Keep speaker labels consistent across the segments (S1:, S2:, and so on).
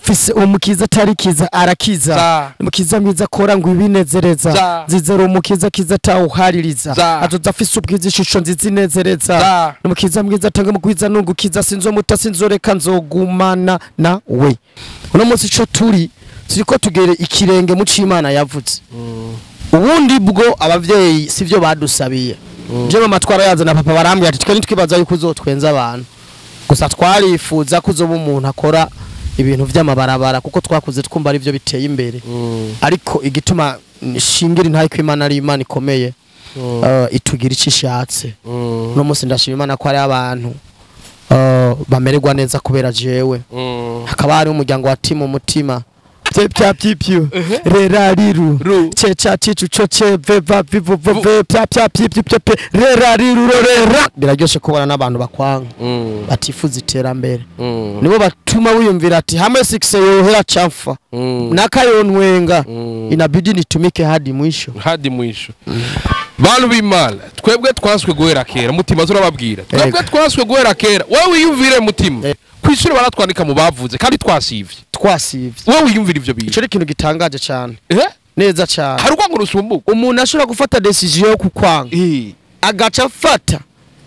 S1: mfise umukiza atari kiza arakiza
S2: Za.
S1: umukiza mwiza akora ngo ibinezereza
S2: Za.
S1: zizera umukiza kiza atawuhaririza
S2: Za.
S1: azoza afise ubwiza ishusho nziza inezereza
S2: Za.
S1: umukiza mwiza atanga mugwiza nungukiza sinzomuta sinzoreka nzogumana nawe uno munsi ico turi turiko tugere ikirenge mu c'imana yavuze ubundi bwo abavyeyi sivyo badusabiye je mama twarayaza na papa barambwira ati twe ntitwibaza yuko uzotwenza abantu gusa twarifuza ko uzoba umuntu akora ibintu vy'amabarabara kuko twakuze twumva ari byo biteye imbere ariko igituma shingira intaye ko imana ari imana ikomeye uh, itugira icyo ishatse uno munsi ndashima imana ko hari abantu uh, bamererwa neza kubera jewe hakaba hari umuryango wa timu umutima vye pya vyipyo rera riru
S2: Ru.
S1: ce ca cicu co ce ve va vivu vo ve pya pya vyipyo pya pe rera riru ro rera biraryoshe kubona n'abantu bakwanga batifuza iterambere nibo batuma wiyumvira ati hamwe sikise yohera chafa nakayonwenga inabidi nitumike hadi mwisho
S2: hadi mwisho bantu b'imana twebwe twaswe guhera kera mutima turababwira twebwe
S1: Ego.
S2: twaswe guhera kera wowe wiyumvire mutima
S1: Ego.
S2: ku ishuri baratwandika mu bavuze kandi twasivye
S1: twasivye
S2: wowe wiyumvire ivyo
S1: ico
S2: bintu
S1: ni ikintu gitangaje cyane
S2: Eh?
S1: neza cyane
S2: hari urwango rusumbuka
S1: umuntu ashobora gufata decision yo kukwanga
S2: Eh,
S1: agaca afata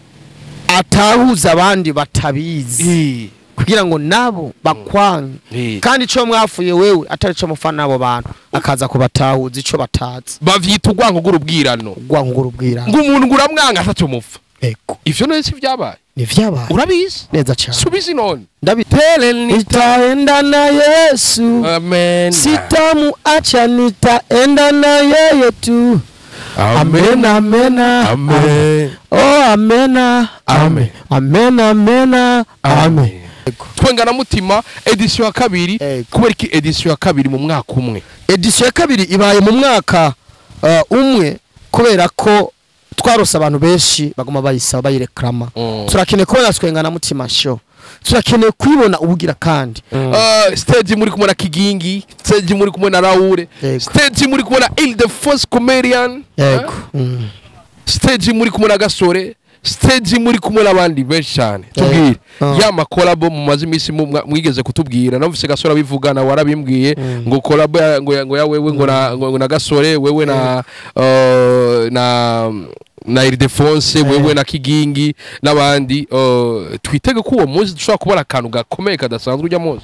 S1: atahuza abandi batabizi
S2: eh,
S1: kugira ngo nabo bakwange
S2: eh.
S1: kandi ico mwafuye wewe atari co mufana n'abo bantu akaza kubatahuza ico batazi
S2: bavyita urwango rw'urubwirano
S1: gwangura ubwira
S2: ngo umuntu ngo uramwanga ataco mupfa
S1: ego
S2: ivyo none si vyabaye
S1: ni vyabaye
S2: urabizi
S1: neza cyane
S2: subizi none
S1: ndabitele nitaenda na Yesu
S2: amen
S1: sitamuacha nitaenda na yeye tu amen amen
S2: amen
S1: oh amen
S2: Amen.
S1: amen amen amen
S2: Amen. twengana mutima edisiyo ya kabiri
S1: Ego.
S2: kubera iki edisiyo ya kabiri mu mwaka umwe
S1: edisiyo ya kabiri ibaye mu mwaka uh, umwe kubera ko twarose abantu benshi baguma bayisaba bayireklama
S2: Mm.
S1: turakeneye kubona twengana mutima show turakeneye kuyibona ubugira kandi
S2: Uh, stage muri kumwe na kigingi stage muri kumwe na raure
S1: Yego.
S2: stage muri kumwe na il de force comedian
S1: yego
S2: Eh?
S1: Mm.
S2: stage muri kumwe na gasore stage muri kumwe n'abandi benshi cyane tubwire
S1: Ah.
S2: ya makolabo mumaze iminsi mu- mwa- mwigeze kutubwira namvise gasore abivugana warabimbwiye ngo kolabo ya- ngo ya- ngo ya wewe ngo na ngo na gasore wewe na uh, na na Ildefonse wewe na Kigingi n'abandi uh, twitege ko uwo munsi dushobora kubona akantu gakomeye kadasanzwe ujya munsi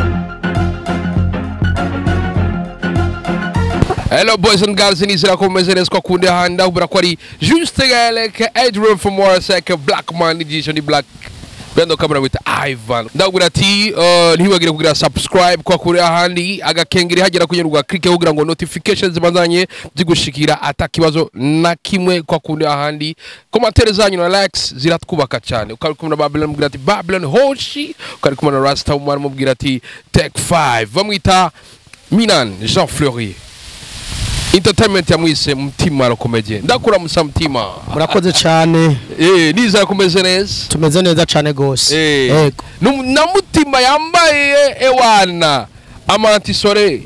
S2: Hello boys and girls nizera ko mumeze neza ko kundi handa ubura ko ari Juste Galek Adrian from Warsack Black Man edition ni Black Bendo kamera with Ivan ndabwira ati uh, ntibagire kugira subscribe kwa kuri ahandi agakengeri hagera kunyurwa click kugira ngo notifications zibandanye zigushikira atakibazo na kimwe kwa kundi ahandi commentaire zanyu na likes ziratwubaka cyane ukari kumwe na Babylon mubwira ati Babylon hoshi ukari kumwe na Rasta umwana mubwira ati Take 5 bamwita Minan Jean Fleury entertainment yamwise mutima arakomeje ndakuramutsa mutima
S1: murakoze cyane
S2: eh nizera kumeze neza
S1: tumeze neza cyane gose
S2: eh
S1: yego
S2: Nu- na mutima yambaye ewana amantisore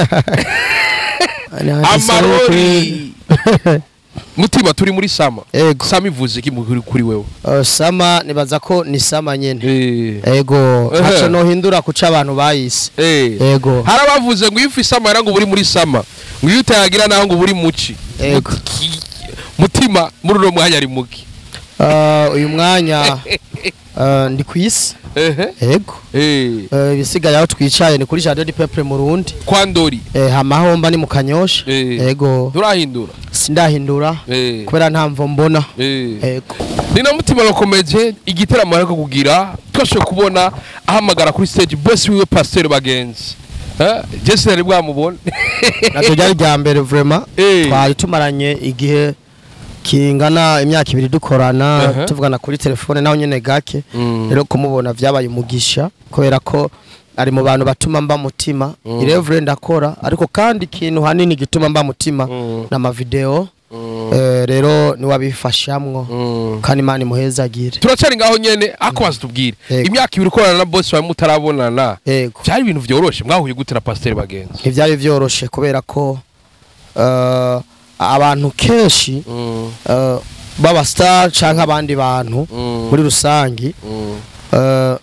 S2: amarori mutima turi muri sama
S1: Ego.
S2: sama ivuze iki muri kuri wewe
S1: Uh, sama nibaza ko ni sama nyene
S2: eh
S1: ego
S2: Ehe.
S1: ntaco nohindura kuca abantu bayise
S2: eh
S1: ego
S2: hari abavuze ngo iyo ufise sama yara ngo buri muri sama ngo iyo utayagira naho ngo buri muci
S1: Ego.
S2: Muti- mutima muri uno mwanya ari muki
S1: Uh, uyu mwanya uh, ndi ku isi
S2: ehe
S1: ego
S2: eh
S1: Uh, ibisigaye aho twicaye ni kuri jardin du peuple mu Rundi
S2: kwa ndori
S1: eh, hamahomba ni mu kanyosha
S2: Eh.
S1: ego
S2: turahindura
S1: sindahindura
S2: eh
S1: kubera nta mvo mbona
S2: eh
S1: ego
S2: ni na mutima bakomeje igitaramo ariko kugira twashoboye kubona ahamagara kuri stage boss wiwe pasteur bagenzi Eh, Jesse nari bwamubone
S1: naryo ryari rya mbere vraiment
S2: Eh.
S1: twari tumaranye igihe kingana imyaka ibiri dukorana
S2: Aha.
S1: tuvugana kuri telefone naho nyene gake
S2: Mm.
S1: rero kumubona vyabaye umugisha kubera ko ari mu bantu batuma mba mutima
S2: Mm.
S1: irevure ndakora ariko kandi ikintu hanini gituma mba mutima
S2: Mm.
S1: n'amavideo
S2: Mm.
S1: eh, rero niwabifashamwo
S2: Mm.
S1: kandi imana imuhezagire
S2: turacari ngaho nyene ako baza tubwire
S1: Yego.
S2: imyaka ibiri ukorana na boss wawe mutarabonana
S1: yego
S2: byari ibintu vyoroshe mwahuye gute na pasteur bagenzi
S1: ntibyari byoroshe kubera ko eh, abantu kenshi
S2: Mm.
S1: eh, b'abastar canke abandi bantu
S2: Mm.
S1: muri rusangi
S2: Mm.
S1: eh,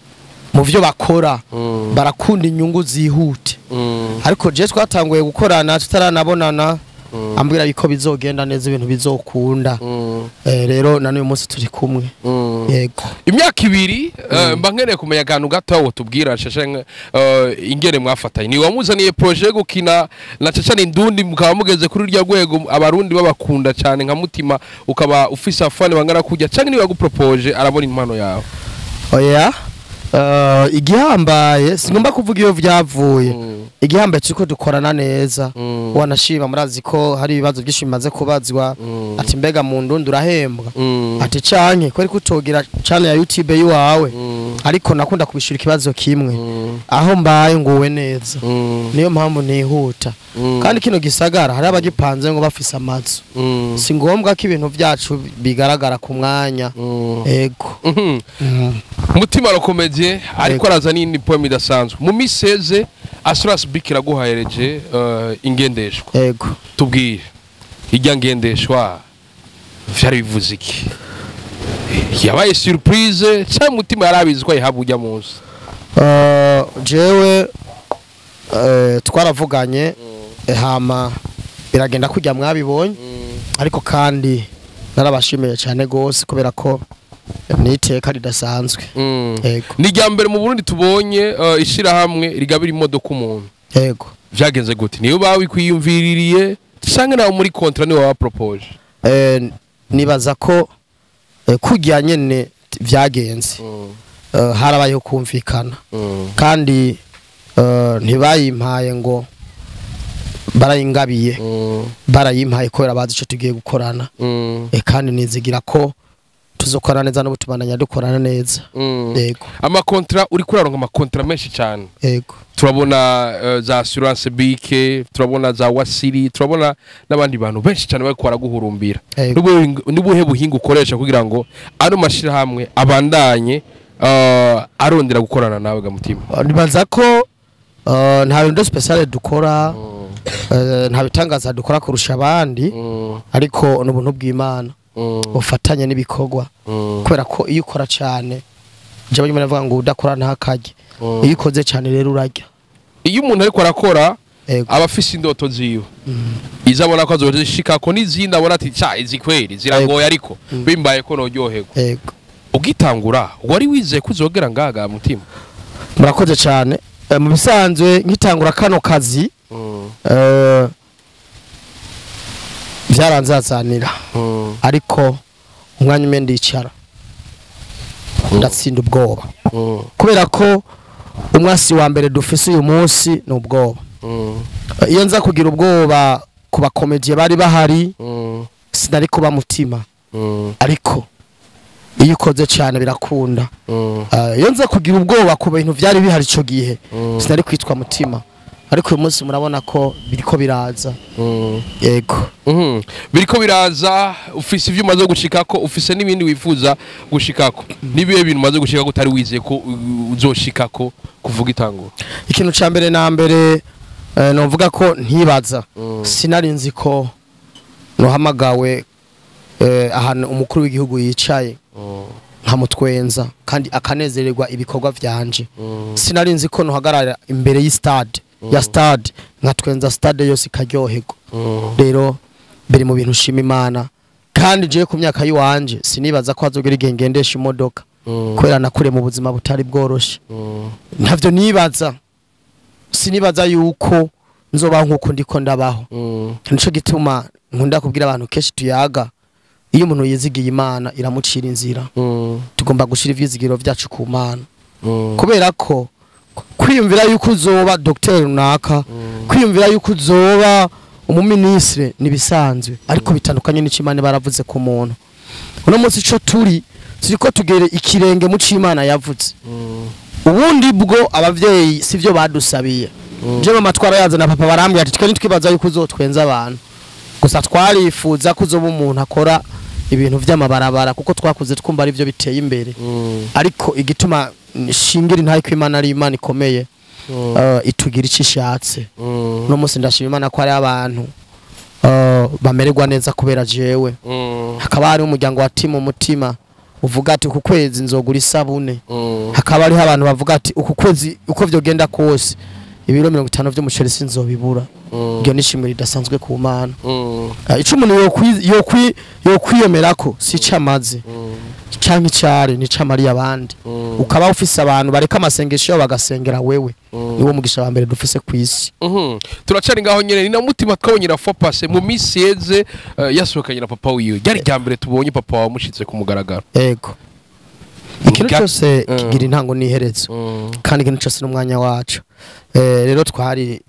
S1: mu byo bakora
S2: Mm.
S1: barakunda inyungu zihute
S2: Mm.
S1: ariko je twatanguye gukorana tutaranabonana
S2: Mm.
S1: ambwira yuko bizogenda neza ibintu bizokunda
S2: Mm.
S1: Eh, rero na n'uyu munsi turi kumwe
S2: Mm.
S1: yego
S2: imyaka ibiri eh, mba nkeneye kumenya akantu gato aho tubwira shasha nka, eh, ingene mwafatanye ni wamuzaniye projet yo gukina na caca n'indundi mukaba mugeze kuri urya rwego abarundi babakunda cyane nka mutima ukaba ufise afane bangana kujya cyangwa niba yagupropoje arabona impano yawe
S1: oya eh, igihambaye singomba kuvuga iyo vyavuye
S2: Mm.
S1: igihambaye turiko dukorana neza
S2: Mm.
S1: wanashima murazi ko hari ibibazo byinshi bimaze kubazwa
S2: Mm.
S1: ati mbega mu ndundi urahembwa
S2: Mm.
S1: ati canke kwari kutogira channel ya YouTube yiwawe
S2: Mm.
S1: ariko nakunda kubishura ikibazo kimwe
S2: Mm.
S1: aho mbaye nguwe neza
S2: Mm.
S1: niyo mpamvu nihuta
S2: Mm.
S1: kandi kino gisagara hari abagipanze ngo bafise amazu
S2: Mm.
S1: si ngombwa ko ibintu byacu bigaragara ku mwanya
S2: Mm.
S1: ego
S2: Mhm.
S1: Mhm.
S2: mutima arakomeje ariko
S1: Yego.
S2: araza n'indi poem idasanzwe mu miseze assurance bik iraguhayereje eh, ingendeshwa
S1: ego
S2: tubwire ijya ngendeshwa vyari bivuze iki yabaye surprise cyangwa umutima yari abizi ko ayihabwa ujya munsi
S1: Eh, jewe eh, twaravuganye eh, hama biragenda kujya mwabibonye ariko kandi narabashimiye cyane gose kubera ko ni iteka ridasanzwe
S2: Mm.
S1: ego
S2: ni irya mbere mu burundi tubonye eh, ishirahamwe rigabira imodoka umuntu
S1: ego
S2: vyagenze gute niyo bawikwiyumviririye canke nawe muri kontra niwe wabapropoje
S1: Eh, nibaza ko eh, kujya nyene vyagenze Eh, harabayeho kumvikana kandi eh, ntibayimpaye ngo barayingabiye barayimpaye kubera bazi icyo tugiye gukorana Eh, kandi nizigira ko tuzokorana neza n'ubu tubandanya dukorana neza yego
S2: amakontra uri kuraronka amakontra menshi cyane
S1: yego
S2: turabona eh, za assurance bike turabona za wasiri turabona n'abandi bantu benshi cyane bariko baraguhurumbira
S1: Yego.
S2: Nubuhe- nubuhe buhinga ukoresha kugira ngo ano mashirahamwe abandanye eh, arondera gukorana nawe gamutima
S1: Eh, nibaza ko eh, nta bintu special dukora eh, nta bitangaza dukora kurusha abandi ariko ni ubuntu bw'imana ufatanye n'ibikorwa kubera ko iyo ukora cyane njyewe nyuma navuga ngo udakora ntakarye iyo ukoze cyane rero urarya
S2: iyo umuntu ariko arakora
S1: yego
S2: aba afise indoto ziwe izo abona ko azozishikako n'izindi abona ati ca izi kweri ziragoye ariko bimbaye ko noryoherwa
S1: yego
S2: ugitangura wari wizeye ko uzogera ngaga mutima
S1: murakoze cyane Eh, mu bisanzwe nkitangura kano kazi eh, byaranzazanira ariko umwanya umwe ndicara ndatsinda ubwoba kubera ko umwasi wa mbere dufise uyu munsi ni ubwoba Eh, iyo nza kugira ubwoba ku bakomediye bari bahari sinari kuba mutima ariko iyo ukoze cyane birakunda Eh, iyo nza kugira ubwoba ku bintu byari bihari icyo gihe sinari kwitwa mutima ariko uyu munsi murabona ko biriko biraza yego
S2: Mhm. biriko biraza ufise ivyo umaze gushikako ufise n'ibindi wifuza gushikako nibihe bintu umaze gushikako utari wizeye ko uh, uzoshikako kuvuga itangura
S1: ikintu cya mbere na mbere eh, novuga ko ntibaza sinari nzi ko nuhamagawe eh, ahantu umukuru w'igihugu yicaye nkamutwenza kandi akanezererwa ibikorwa vyanje sinari nzi ko nuhagarara imbere y'istade ya stade nkatwenza stade yose ikaryoherwa rero biri mu bintu nshima imana kandi jewe ku myaka y'iwanje sinibaza ko hazogera igihe ngendesha imodoka kubera nakure mu buzima butari bworoshe ntavyo nibaza sinibaza yuko nzobaho nk'uko ndiko ndabaho nico gituma nkunda kubwira abantu kenshi tuyaga iyo umuntu yizigiye imana iramucira inzira tugomba gushira ivyizigiro vyacu ku mana kubera ko kwiyumvira yuko uzoba dogiteri runaka kwiyumvira yuko uzoba umuminisire nibisanzwe ariko bitandukanye n'icyo imana baravuze ku muntu uno munsi ico turi turiko tugere ikirenge mu c'imana yavuze ubundi bwo abavyeyi sivyo badusabiye je mama twarayaza na papa barambwira ati twe nitwibaza yuko uzotwenza abantu gusa twarifuza ko uzoba umuntu akora ibintu vy'amabarabara kuko twakuze twumva ari byo biteye imbere ariko igituma shingira intaye ko imana ari imana ikomeye eh, itugira icyo ishatse uno munsi ndashima imana ko hari abantu eh, bamererwa neza kubera jewe hakaba hari umuryango wa timu umutima uvuga ati uku kwezi nzogura isabune
S2: Mm.
S1: hakaba hariho abantu bavuga ati uku kwezi uko vyogenda kose ibiro mirongo itanu vy'umuceri sinzobibura
S2: Mm.
S1: iryo nishimiro ridasanzwe ku mana
S2: Mm.
S1: Ah, ico umuntu yokwi- yokwi- yokwiyomerako si ico amaze
S2: Mm.
S1: canke icari ni ico amariye abandi
S2: Mm.
S1: ukaba ufise abantu bareka amasengesho yabo bagasengera wewe
S2: Mm.
S1: niwo mugisha wa mbere dufise kw'isi
S2: Mhm. turacari ngaho nyene ni na mutima twabonye na fopase mu minsi yeze eh, yasohokanye na papa wiwe ryari rya mbere tubonye papa wamushitse ku mugaragaro
S1: ego ikintu
S2: Ga-
S1: cyose
S2: Mm.
S1: kigira intango n'iherezo
S2: Mm.
S1: kandi ikintu cyose n'umwanya wacu Eh, rero twari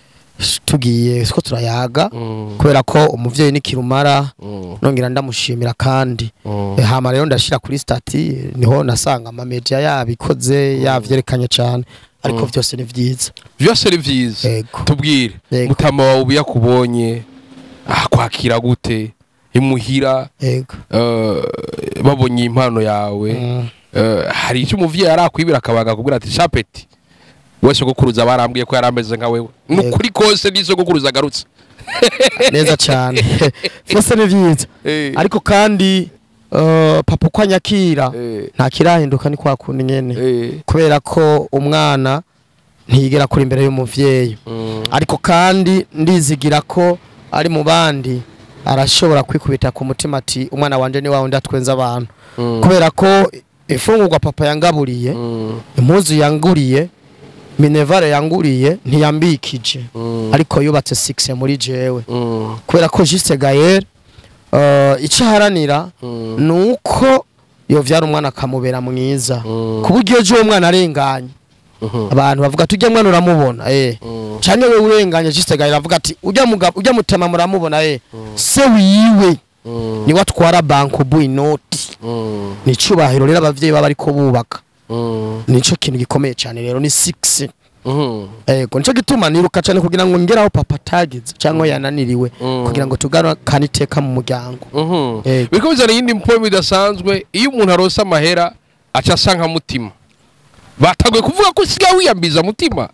S1: tugiye ko turayaga
S2: Mm.
S1: kubera ko umuvyeyi ni kirumara
S2: Mm.
S1: nongera ndamushimira kandi
S2: Mm.
S1: Eh, hama rero ndashira kuri stati niho nasanga amamedia yabikoze yavyerekanye cyane ariko
S2: Mm.
S1: vyose ni vyiza
S2: vyose ni vyiza
S1: Ego.
S2: tubwire
S1: Yego.
S2: mutama wawe ubu yakubonye ah, kwakira gute imuhira
S1: ego
S2: eh, babonye impano yawe
S1: Mm.
S2: Eh, hari icyo umuvyeyi arakwibira akabaga akubwira ati shapeti we sogokuruza barambwiye ko yari ameze nka wewe nukuri kose ni sogokuruza agarutse
S1: neza cyane vyose ni vyiza
S2: Eh.
S1: ariko kandi eh, papa uko anyakira
S2: Eh.
S1: nta kirahinduka ni kwa kundi nyene
S2: Eh.
S1: kubera ko umwana ntiyigera kuri imbere y'umuvyeyi
S2: Mm.
S1: ariko kandi ndizigira ko ari mu bandi arashobora kwikubita ku mutima ati umwana wanje ni wawundi atwenza abantu
S2: Mm.
S1: kubera ko ifungurwa papa yangaburiye
S2: Mm.
S1: impuzu yanguriye minevare yanguriye ntiyambikije
S2: Mm.
S1: ariko yubatse six muri jewe
S2: Mm.
S1: kubera ko Juste Gaël uh, icyo aharanira
S2: Mm.
S1: ni uko yovyara umwana akamubera mwiza
S2: Mm.
S1: ku buryo ejo uwo mwana arenganye
S2: Mhm.
S1: abantu bavuga ati ujya mwana uramubona eh
S2: Mm.
S1: cyane we urenganye Juste Gaël avuga ati ujya mugabo ujya mutama muramubona eh se wiwe
S2: Mm.
S1: niwe atwara banko bu inoti
S2: Mm.
S1: ni icubahiro rero abavyeyi baba ariko bubaka
S2: Mm.
S1: nico kintu gikomeye cyane rero ni 6
S2: Mhm.
S1: ego nico gituma niruka cyane kugira ngo ngeraho papa atagize cyangwa yananiriwe
S2: Mm.
S1: kugira ngo tugarukane iteka mu muryango
S2: Mhm.
S1: Yego.
S2: biriko bizana iyindi mpomo idasanzwe iyo umuntu aronse amahera aca asa nka mutima bataguye kuvuga ko usigaye wiyambiza mutima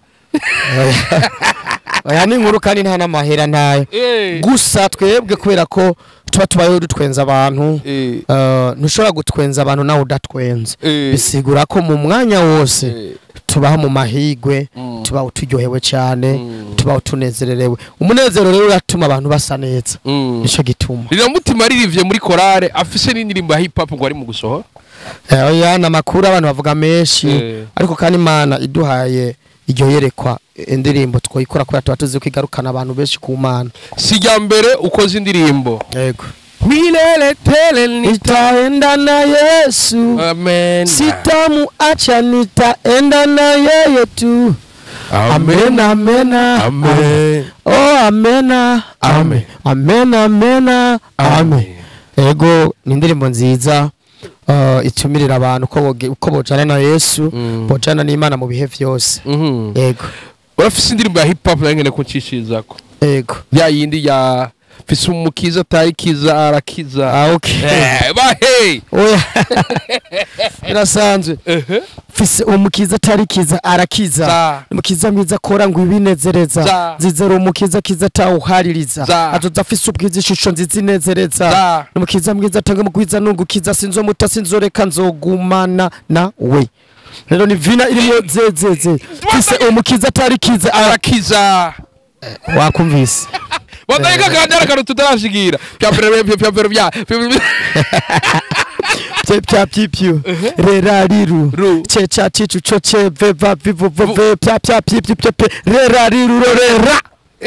S1: aya ni inkuru kandi nta n'amahera ntayo
S2: Eh.
S1: gusa twebwe kubera ko tuba tubayeho dutwenza abantu
S2: Eh.
S1: eh, ntushobora gutwenza abantu nawe udatwenze
S2: Eh.
S1: bisigura ko mu mwanya wose
S2: Eh.
S1: tubaho mu mahigwe
S2: Mm.
S1: tubaho turyohewe cyane
S2: Mm.
S1: tubaho tunezererewe umunezero rero uratuma abantu basa neza
S2: Mm.
S1: nico gituma
S2: rira mutima ririvye muri korale afise n'indirimbo ya hip hop ngo ari mu gusohora
S1: Eh, oya ni amakuru abantu bavuga menshi
S2: Eh.
S1: ariko kandi imana iduhaye iryo yerekwa indirimbo twayikora kubera tuba tuzi ko igarukana abantu benshi ku mana
S2: si rya mbere ukoze indirimbo
S1: yego
S2: milele tele nita
S1: nitaenda na yesu
S2: amen
S1: sitamuacha nitaenda na yeye tu amen amen
S2: amen
S1: oh amena
S2: Amen.
S1: amen amena amen ego ni indirimbo nziza uh, itumirira abantu uko boge- uko bojana na yesu
S2: Mm.
S1: bojana n'imana mu bihe vyose
S2: Mhm.
S1: ego
S2: urafise indirimbo ya hip hop nayo ngene kuncishizako
S1: ego
S2: ya yindi ya fise umukiza atarikiza arakiza
S1: ah, okay
S2: Eh, bahe
S1: oya birasanzwe
S2: Ehe.
S1: fise umukiza atarikiza arakiza
S2: Za.
S1: umukiza mwiza akora ngo ibinezereza
S2: Za.
S1: zizera umukiza kiza atawuhaririza
S2: Za.
S1: azoza afise ubwiza ishusho nziza inezereza
S2: Za.
S1: umukiza mwiza atanga mugwiza nungukiza sinzomuta sinzoreka nzogumana nawe rero ni vina irimo zezeze fise umukiza atarikiza ara
S2: arakiza
S1: wakumvise
S2: wadahika kandi ari akantu tutarashigira pya mbere pya pya mbere bya
S1: Pye pya pipyu rera riru
S2: Ru.
S1: che cha chichu cho che ve va vivu vo ve pya pya pipyu pye pe rera riru ro rera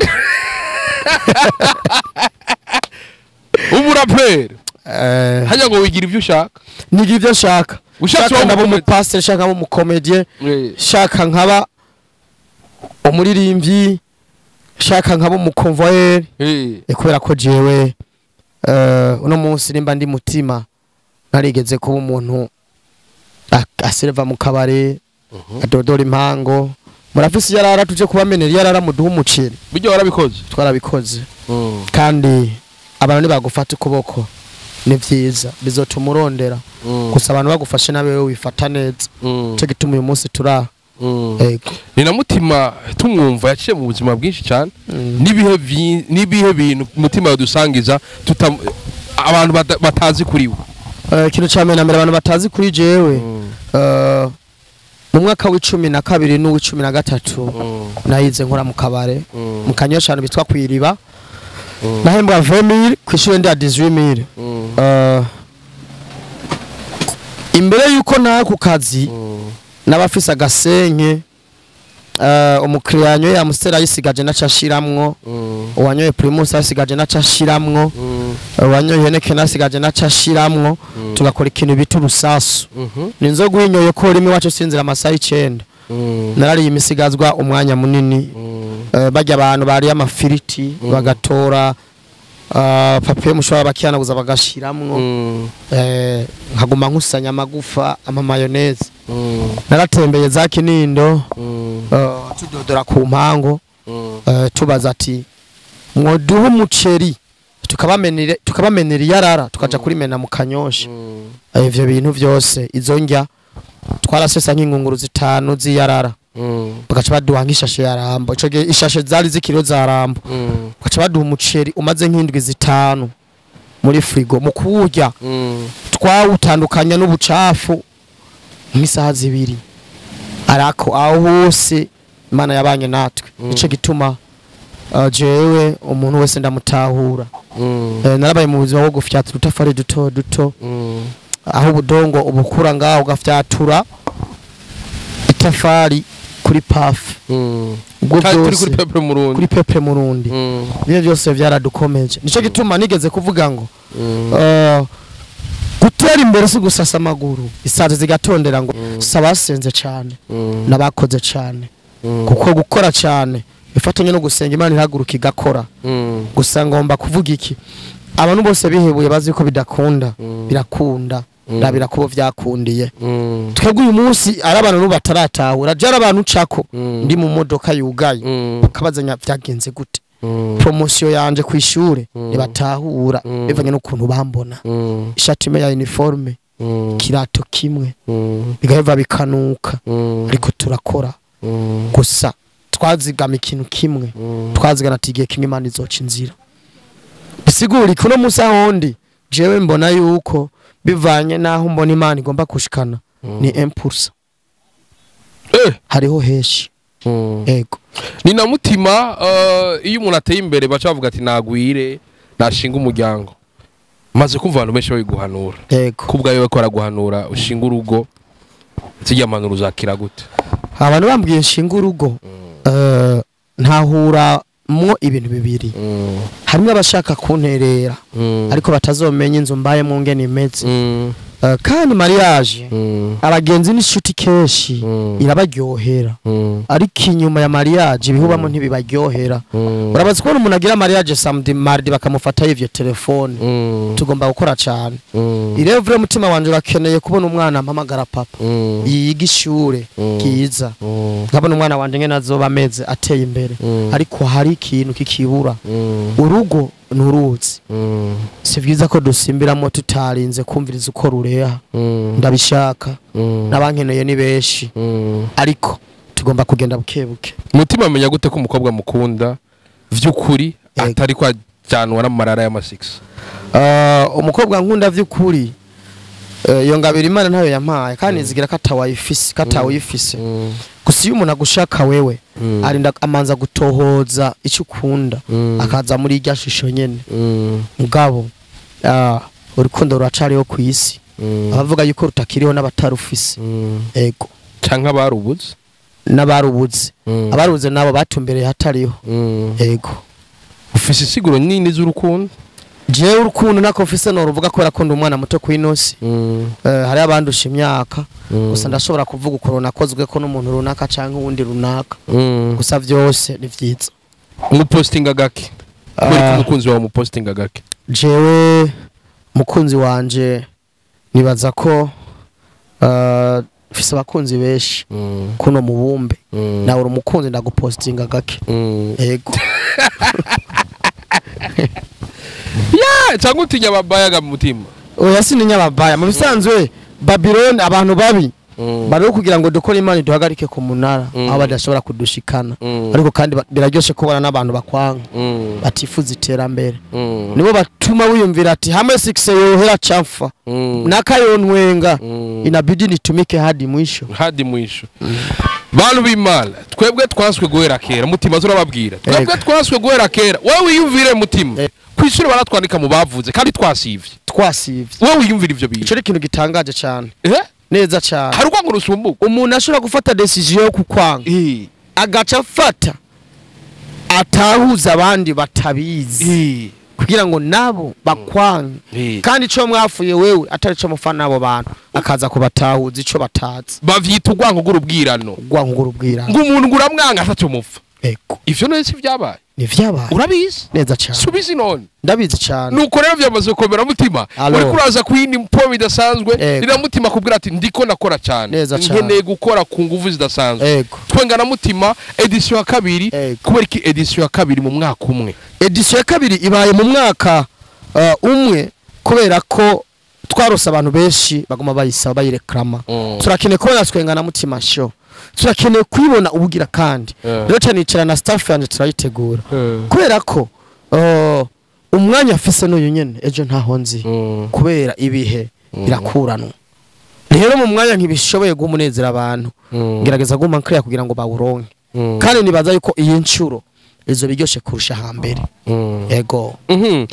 S2: umuraperi
S1: eh
S2: hajya ngo wigira ibyo ushaka
S1: niga ivyo nshaka
S2: Ushatse
S1: shaka
S2: uba
S1: ndaba
S2: umukomedi-
S1: umupasiteri shaka nkaba umukomedie shaka nkaba umuririmbyi shaka nkaba umukonvoyeri
S2: Eh.
S1: Eh, kubera ko jewe eh, uno munsi nimba ndi mutima narigeze kuba umuntu ak- aserva mu kabare adodora impango murafise iyarara tuje kubamenera iyarara muduha umuceri
S2: bijya warabikoze
S1: twarabikoze kandi abantu nibagufata ukuboko ni vyiza bizotuma urondera gusa abantu bagufashe nawe wewe wifata neza cyo gituma uyu munsi turaha ego
S2: ni na mutima tumwumva yaciye mu buzima bwinshi cyane
S1: Mm.
S2: n'ibihe vi- n'ibihe bintu mutima yadusangiza tutam- abantu bata- batazi kuri we
S1: Eh, ikintu cya mbere na mbere abantu batazi kuri jewe eh, mu mwaka w'icumi na kabiri n'uw'icumi na gatatu nayize nkora mu kabare mu kanyosha ahantu bitwa kwiriba nahembwa 20000 ku ishuri ndi ya 18000 Eh, imbere yuko naha ku kazi n'abafise agasenke eh, umukiriya yanyoye amusiteri ayisigaje naca ashiramwo uwanyoye primus ayisigaje naca ashiramwo uwanyoye heneke nasigaje naca ashiramwo tugakora ikintu bita urusasu ni inzoga uyinyoye ko rimwe iwacu sinzira amasaha icenda narariye imisigazwa umwanya munini Eh, barya abantu bariye amafiriti bagatora ah, papiye mushobora bakihanaguza bagashiramwo eh, nkaguma nkusanya amagufa amamayoneze naratembeye za kinindo eh, tudodora ku mpango eh, tubaza ati mwoduha umuceri tukabamenera tukabamenera iyarara tukaja kurimena mu kanyosha Eh, ivyo bintu vyose izo ndya twarasesa nk'ingunguru zitanu z'iyarara bagaca baduha nk'ishashe ya rambo ico gihe ishashe zari z'ikiro za rambo bagaca baduha umuceri umaze nk'indwi zitanu muri frigo mu kuwurya twawutandukanya n'ubucafu nk'isaha zibiri arako aho hose imana yabanye natwe nico gituma uh, jewe umuntu wese ndamutahura Eh, narabaye mu buzima bwo gufyatura udutafari duto duto aho ubudongo ubukura ngaho ugafyatura itafari kuri pafu ubwo
S2: turi
S1: byose
S2: kuri pepe murundi
S1: kuri pepe murundi ibyo byose byaradukomeje nicyo gituma nigeze kuvuga ngo eh, gutera imbere si gusasa amaguru isazi zigatondera ngo si abasenze cyane n'abakoze cyane kuko gukora cyane bifatanye no gusenga imana ihaguruka igakora gusa ngomba kuvuga iki abantu bose bihebuye bazi ko bidakunda birakunda ndabira kubo byakundiye twebwe uyu munsi ari abantu n'ubu bataratahura byari abantu ucako ndi mu modoka yugaye bakabazanya byagenze gute promosiyo yanje ku ishure ntibatahura bivanye n'ukuntu bambona ishati imwe ya uniforme kirato kimwe bigaheva bikanuka ariko turakora gusa twazigama ikintu kimwe twazigana ati igihe kimwe imana izoca inzira bisigura kuno munsi ahondi jewe mbona yuko bivanye n'aho mbona imana igomba kushikana ni impulsa
S2: Eh.
S1: hariho heshi ego
S2: ni na mutima eh, iyo umuntu ateye imbere baca bavuga ati nagwire nashinga umuryango maze kumva abantu benshi babiguhanura
S1: ego
S2: kubwayo bariko baraguhanura ushinga urugo zijya manura uzakira gute
S1: abantu bambwiye nshinga urugo eh, ntahuramwo ibintu bibiri harimo abashaka kunterera ariko batazomenya inzu mbayemo ngene imeze Eh, kandi mariage abagenzi n'inshuti kenshi irabaryohera ariko inyuma ya mariage ibihubamo ntibibaryohera urabazi kubona umuntu agira mariage samedi mardi bakamufataho ivyo telefone tugomba gukora cyane irevure mutima wanje urakeneye kubona umwana ampamagara papa yiga ishure bwiza nkabona umwana wanje ngene azoba ameze ateye imbere ariko hari ikintu kikibura urugo nuruzi si byiza ko dusimbiramo tutarinze kumviriza uko rureha ndabishaka n'abankeneye ni benshi ariko tugomba kugenda buke buke
S2: mutima amenya gute ko umukobwa mukunda vy'ukuri
S1: Yego.
S2: atari ko ajyanwa n'amarara y'amasigisi
S1: Ah, umukobwa nkunda vy'ukuri eh, iyo ngabira imana ntayo yampaye kandi nzigira ko atawayifise ko atawuyifise gusa iyo umuntu agushaka wewe arinda amanza gutohoza icyo ukunda akaza muri irya shusho nyene mugabo ah, urukundo ruracariho ku isi abavuga yuko rutakiriho n'abatarufise ego
S2: canke abarubuze
S1: n'abarubuze abarubuze nabo batumbereye hatariho ego
S2: ufise isiguro nini z'urukundo
S1: jewe urukundo nako mfise noruvuga kubera ko ndi umwana muto kw'inosi Eh, hari abandusha imyaka gusa ndashobora kuvuga ukuntu nakozwe ko n'umuntu runaka canke uwundi runaka gusa vyose ni vyiza
S2: umupostinga gake kubera ko
S1: Ah.
S2: umukunzi wawe umupostinga gake
S1: jewe mukunzi wanje nibaza ko uh, mfise abakunzi benshi kuno mubumbe nawe uri umukunzi ndagupostinga gake ego
S2: ya cyangwa utinya ababayaga mu mutima
S1: oya sininya ababaya mu bisanzwe babiloni abantu babi
S2: Mm.
S1: bari kugira ngo dukore imana iduhagarike ku munara
S2: Mm.
S1: aho badashobora kudushikana
S2: Mm.
S1: ariko kandi ba- biraryoshe kubona n'abantu bakwanga
S2: Mm.
S1: batifuza iterambere
S2: Mm.
S1: nibo batuma wiyumvira ati hamwe sikise yohera chafa
S2: Mm.
S1: nakayontwenga
S2: Mm.
S1: inabidi nitumike hadi mwisho
S2: hadi mwisho bantu b'imana twebwe twaswe guhera kera mutima turababwira twebwe
S1: Ego.
S2: twaswe guhera kera wowe wiyumvire mutima
S1: Ego.
S2: ku ishuri baratwandika mu bavuze kandi twasivye
S1: twasivye
S2: wowe wiyumvire ivyo bintu
S1: ico ni ikintu gitangaje cyane
S2: Eh?
S1: neza cyane
S2: hari urwango rusumbuka
S1: umuntu ashobora gufata decision yo kukwanga
S2: Eh.
S1: agaca afata atahuza abandi batabizi
S2: Eh.
S1: kugira ngo nabo bakwange
S2: Eh.
S1: kandi ico mwafuye wewe atari co mufana n'abo bantu akaza kubatahuza ico batazi
S2: bavyita urwango rw'urubwirano
S1: rwangura ubwira
S2: ngo umuntu ngo uramwanga atatu mupfa
S1: ego
S2: ivyo none si vyabaye
S1: ni vyabaye
S2: urabizi
S1: neza cyane
S2: subizi none
S1: ndabizi cyane
S2: nuko rero vyamaze gukomera mutima
S1: Alo.
S2: uriko uraza ku yindi mpo bidasanzwe
S1: Ego.
S2: rira mutima kubwira ati ndiko nakora cyane
S1: Neza cane.
S2: nkeneye gukora ku nguvu zidasanzwe
S1: ego
S2: twenga na mutima edisiyo ya kabiri
S1: Ego.
S2: kubera iki edisiyo ya kabiri mu mwaka umwe
S1: edisiyo ya kabiri ibaye mu mwaka uh, umwe kubera ko twarose abantu benshi baguma bayisaba bayireklama
S2: Mm.
S1: turakeneye kubona twenga na mutima show turakeneye kuyibona ubugira kandi
S2: Yeah.
S1: rero cyane nicara na staff yanjye turayitegura kubera ko uh, umwanya afise n'uyu nyene ejo ntaho nzi
S2: Mm.
S1: kubera ibihe birakuranwa rero mu mwanya ntibishoboye guha umunezero abantu
S2: Mm.
S1: ngerageza guhuma nkiriya kugira ngo bawuronke
S2: Mm.
S1: kandi nibaza yuko iyi nshuro izo biryoshe kurusha hambere
S2: Mm.
S1: ego
S2: Mhm.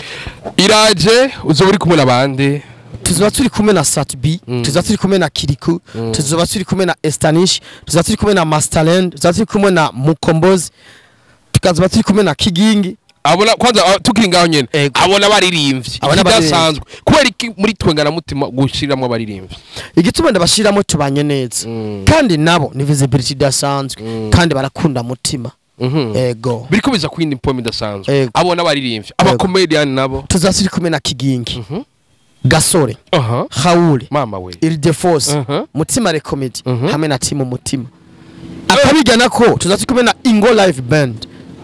S2: iraje uzoba uri kumwe n'abandi
S1: tuzoba turi kumwe na satbi
S2: Mm.
S1: tuzoba turi kumwe na kiriku
S2: Mm.
S1: tuzoba turi kumwe na estanish tuzoba turi kumwe na masterland tuzoba turi kumwe na mukombozi tukazoba turi kumwe na kigingi
S2: abona kwanza ah, tukiri ngaho nyene
S1: Ego.
S2: abona abaririmbyi
S1: Abona abaririmbyi.
S2: ikidasanzwe kubera iki muri twenga na mutima gushiramwo abaririmbyi
S1: igituma ndabashiramo tubanye neza
S2: Mm.
S1: kandi nabo ni visibility idasanzwe
S2: Mm.
S1: kandi barakunda mutima
S2: Mhm.
S1: ego
S2: biriko biza ku yindi mpomo idasanzwe
S1: Ego.
S2: abona abaririmbyi abakomediyani nabo
S1: tuzoba turi kumwe na kigingi
S2: Mhm.
S1: gasore
S2: aha
S1: hawule
S2: mama we
S1: irideforce
S2: Mhm.
S1: mutima rekomedi
S2: Mhm.
S1: hamwe na timu mutima akabigana ko tuzoba turi kumwe na ingo live band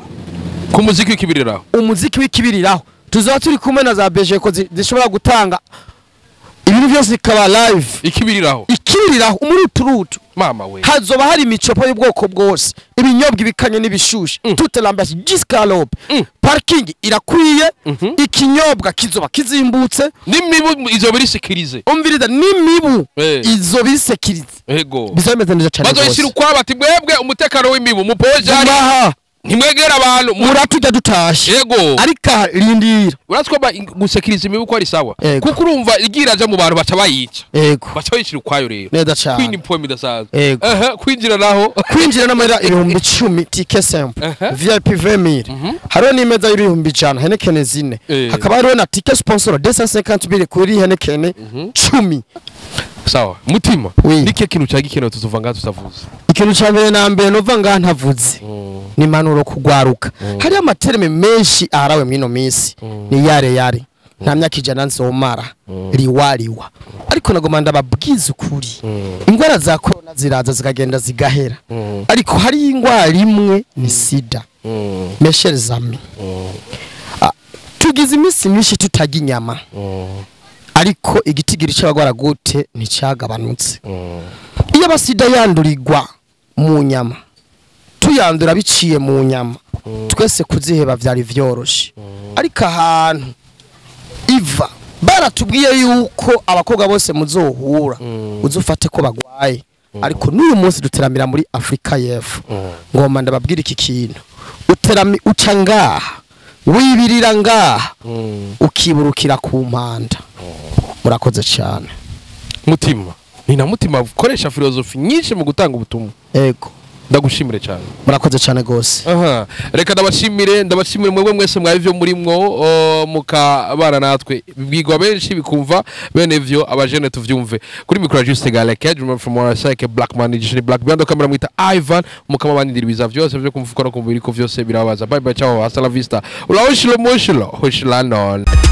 S2: ku muziki w'ikibiriraho
S1: umuziki w'ikibiriraho tuzoba turi kumwe na za bejeko zi- zishobora gutanga ibintu byose bikaba live
S2: ikibiriraho
S1: ikibiriraho umuruturutu
S2: mama we
S1: hazoba hari imicopo y'ubwoko bwose ibinyobwa ibikanye n'ibishushe
S2: Mm.
S1: toute l'ambiance jusqu'alope
S2: Mm.
S1: parking irakwiye
S2: Mhm.
S1: ikinyobwa kizoba kizimbutse
S2: n'imibu izo birisikirize
S1: umviriza n'imibu
S2: Eh.
S1: izo bisekirize
S2: ego
S1: bizaba bimeze neza cyane
S2: bazoyishyira ukwabo ati mwebwe umutekano w'imibu mupojari
S1: Gumaha,
S2: ntimwegera abantu mu-
S1: muratujya dutashe
S2: ego
S1: ariko aha, rindira
S2: uratwo ba- gusekiriza imibu ko ari sawa
S1: Ego.
S2: kuko urumva igira aja mu bantu baca bayica
S1: ego
S2: baca bayishyira ukwayo rero
S1: neza
S2: kwindi
S1: cyane
S2: mpomo idasanzwe
S1: Ego.
S2: Aha, kwinjira naho
S1: kwinjira n'amarira ibihumbi icumi tike semple
S2: Aha.
S1: vip vemiri hariho n'imeza y'ibihumbi ijana henekene zine
S2: Eh.
S1: hakaba hariho na tike sponsor de 150 biri kuri henekene cumi
S2: sawa mutima
S1: Oui.
S2: nike kintu cya gikenewe tuzuva ngaha tutavuze
S1: ikintu cya mbere na mbere nova ngaha ntavuze ni impanuro kugwaruka hariho amatereme menshi aharawe mw'ino minsi ni yare yare nta myaka ijana nzomara riwa riwa ariko nagoma ndababwiza ukuri indwara za korona ziraza zikagenda zigahera ariko hari indwara imwe ni sida meshere zami Ah, tugize iminsi myinshi tutarya inyama ariko igitigiri cy'abagwara gute nticyagabanutse iyo abasida yandurirwa mu nyama tuyandura biciye mu nyama twese kuziheba byari byoroshe ariko ahantu iva baratubwiye yuko abakobwa bose muzohura uzufate ko bagwaye ariko n'uyu munsi duteramira muri afurika y'epfo ngomba ndababwira iki kintu uterami uca ngaha wibirira ngaha ukiburukira ku mpanda murakoze cyane
S2: mutima ni na mutima ukoresha filozofi nyinshi mu gutanga ubutumwa
S1: ego
S2: ndagushimire cyane
S1: murakoze cyane rwose
S2: aha reka ndabashimire ndabashimire mwebwe mwese mwari byo murimwo o, mukabana natwe bibwirwa benshi bikumva bene vyo abajene tuvyumve kuri mikoro ya Juste Galeke Juma from Warasake Black Man Edition Black Band kamera mwita Ivan mukama bandira ibiza vyose vyo kumfuka no kumubiri ko vyose birabaza bye bye ciao hasta la vista ulaoshilo moshilo hoshila non